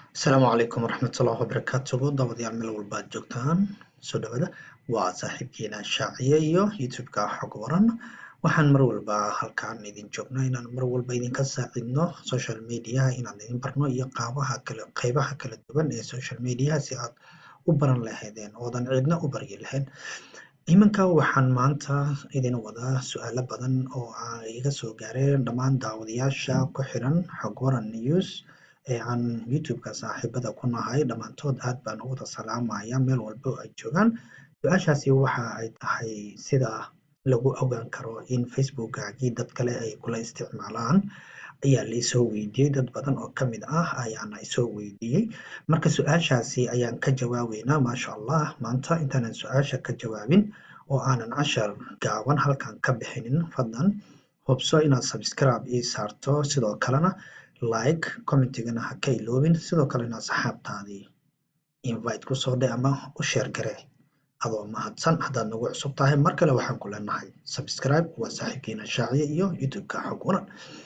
asalaamu calaykum waraxmatullahi wabarakaatuhu dabadayaal meel walba aad joogtaan soo dhawaada waa saaxiibkiina shaaciye iyo youtube-ka xog waran waxaan mar walba halkaan idin joognaa inaan mar walba idinka saacidno social mediaha inaan idin barno iyo qaabaha kale qeybaha kala duwan ee social mediaha si aad u baran lahaydeen oodan cidna u baryi lahayn iminka waxaan maanta idin wadaa su-aalo badan oo aan iga soo gaareen dhammaan daawadayaasha ku xiran xog waran news ee aan youtube-ka saaxiibada ku nahay dhammaantood aad baan u wada salaamaya meel walba oo ay joogaan su-aashaasi waxa ay tahay sida lagu ogaan karo in facebookgaagii dad kale ay kula isticmaalaan ayaa laisoo weydiiyey dad badan oo kamid ah ayaana isoo weydiiyey marka su-aashaasi ayaan ka jawaabeynaa maasha allah maanta intaanan su-aasha ka jawaabin oo aanan cashar gaaban halkan ka bixinin fadlan hubso inaad subscribe ii saarto sidoo kalena like commentigana ha ka iloobin sidoo kale inaad saxaabtaadii invite kusoo dhe ama u sheer gare adoo mahadsan haddaad nagu cusub tahay mar kale waxaan ku leenahay subscribe waa saaxiibkiina shaaciye iyo youtube-ka xog waran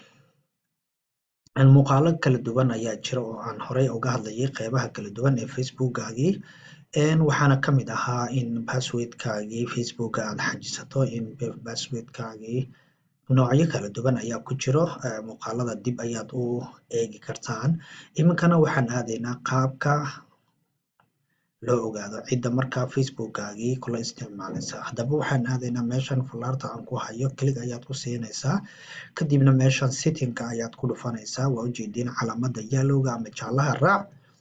muuqaalo kala duwan ayaa jira oo aan horey uga hadlayay qeybaha kala duwan ee facebookgaagii waxaana kamid ahaa in passwordkaagii facebooka aad xajisato in passwordkaagii noocyo kala duwan ayaa ku jiro muuqaalada dib ayaad u eegi kartaan iminkana waxaan aadaynaa qaabka loo ogaado cidda markaa facebookgaagii kula isticmaalaysa haddaba waxaan aadaynaa meeshan falaarta aan ku hayo click ayaad ku siinaysaa kadibna meeshan sittingka ayaad ku dhufanaysaa waa ujeediin calaamada yallowga ama jaalaha raac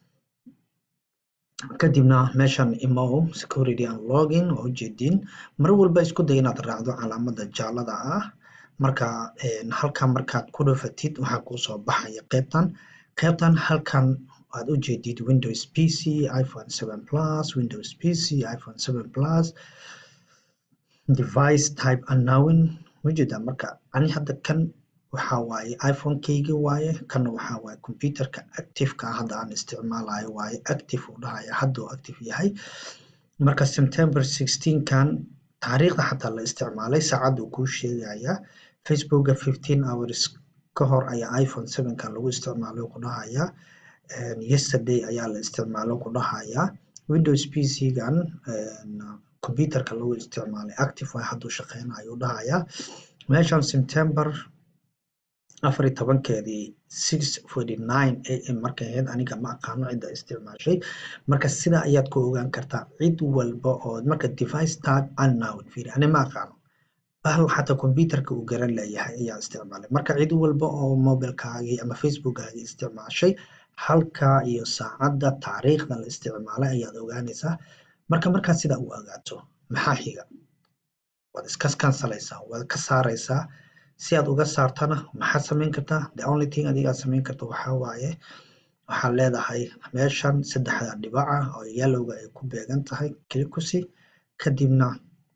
kadibna meeshan imo security and login waa ujeediin mar walba isku day inaad raacdo calaamada jaalada ah marka halkan markaad ku dhufatid waxaa kuusoo baxaya qeybtan qeybtan halkan aad u jeedid windows pc iphone seven plus windows pc iphone seven plus device type unknown ujeeda marka ani hadda kan waxaa waaye iphone-keygi waaye kana waxaa waaye computerka active-ka hadda aan isticmaalayo waaye active uu dhahaya hadduu active yahay marka september sixteen kan taariikhda xataa la isticmaalay saacaduu kuu sheegaya facebooka fifteen hours ka hor ayaa iphone seven kan lagu isticmaalay ku dhahaya yesterday ayaa la isticmaalo ku dhahaya windows pc gan computerka lagu isticmaalay active way hadduu shaqeynayo u dhahaya meeshan september afar iyo tobankeedii six forty nine am markay ahayd aniga ma aqaano cidda isticmaashay marka sida ayaad ku ogaan kartaa cid walba oo marka device type unknown fiiri ani ma aqaano bahal xataa computerka uu garan leeyahay ayaa isticmaalay marka cid walba oo mobilkaagii ama facebookgaagii isticmaashay halka iyo saacadda taariikhda la isticmaalay ayaad ogaanaysaa marka markaad sidaa u ogaato maxaa xiga waad iska kansalaysaa waad ka saaraysaa si aad uga saartana maxaad samayn kartaa the only thing adigaad samayn karta waxaa waaye waxaad leedahay meeshan saddexda dhibaca oo yallowga ay ku beegan tahay klikusi kadibna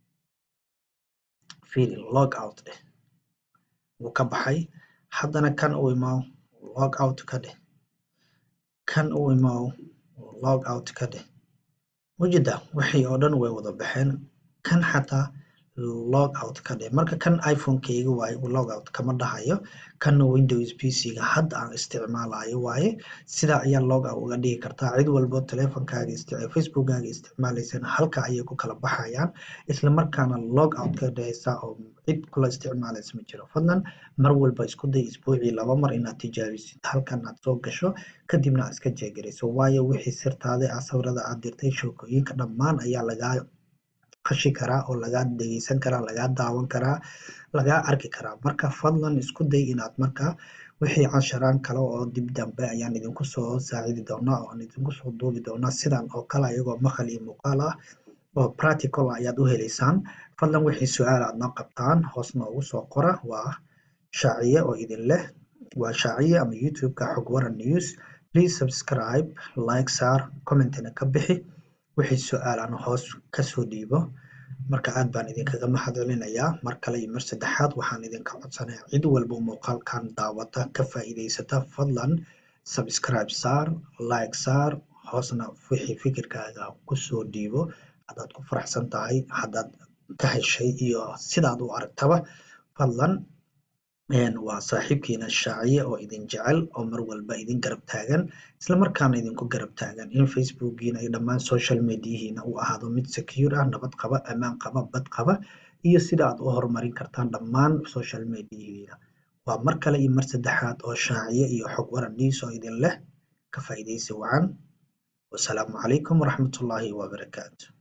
fiiri log out dheh wuu ka baxay haddana kan u imaaw log out ka dheh kan u imaaw log out ka dheh wajida wixii oo dhan way wada baxeen kan xataa log out ka dheh marka kan iphone-keyga waaye log out kama dhahayo kanna windows pc-ga hadda aan isticmaalayo waaye sidaa ayaa log out uga dhigi kartaa cid walbo teleefonkaaga facebookkaaga isticmaalaysana halka ayay ku kala baxayaan isla markaana log out ka dhehaysaa oo cid kula isticmaalaysa ma jiro fadlan mar walba isku day isbuucii laba mar inaad tijaabisid halkan aad soo gasho kadibna aad iska jeegarayso waayo wixii sirtaada ah sawirada aad dirtay sheekooyinka dhammaan ayaa lagaa qashi karaa oo lagaa dhegeysan karaa lagaa daawan karaa lagaa arki karaa marka fadlan isku day inaad marka wixii casharaan kale oo dib dambe ayaan idinku soo saacidi doonaa oo aan idinku soo duubi doonaa sidan oo kale ayagoo maqal iyo muuqaal ah oo practical ayaad u heleysaan fadlan wixii su-aal aad noo qabtaan hoos noogu soo qora waa shaaciye oo idin leh waa shaaciye ama youtube-ka xog waran news please subscribe like saar commentina ka bixi wixii su-aalan hoos kasoo dhiibo marka aad baan idinkaga mahad celinayaa mar kale iyo mar saddexaad waxaan idinka codsanaya cid walba muuqaalkan daawata ka faa'iidaysata fadlan subscribe saar like saar hoosna wixii fikirkaaga kusoo dhiibo haddaad ku faraxsan tahay haddaad ka heshay iyo sidaad u aragtaba fadlan waa saaxiibkiina shaaciye oo idin jecel oo mar walba idin garab taagan isla markaana idinku garab taagan in facebookiina iyo dhammaan social mediahiina uu ahaado mid secure ah nabad qaba ammaan qaba bad qaba iyo sida aad u horumarin kartaan dhammaan social mediahiina waa mar kale iyo mar saddexaad oo shaaciye iyo xog waran news oo idin leh ka faa'iidaysi wacan wasalaamu calaykum waraxmatullaahi wabarakaatu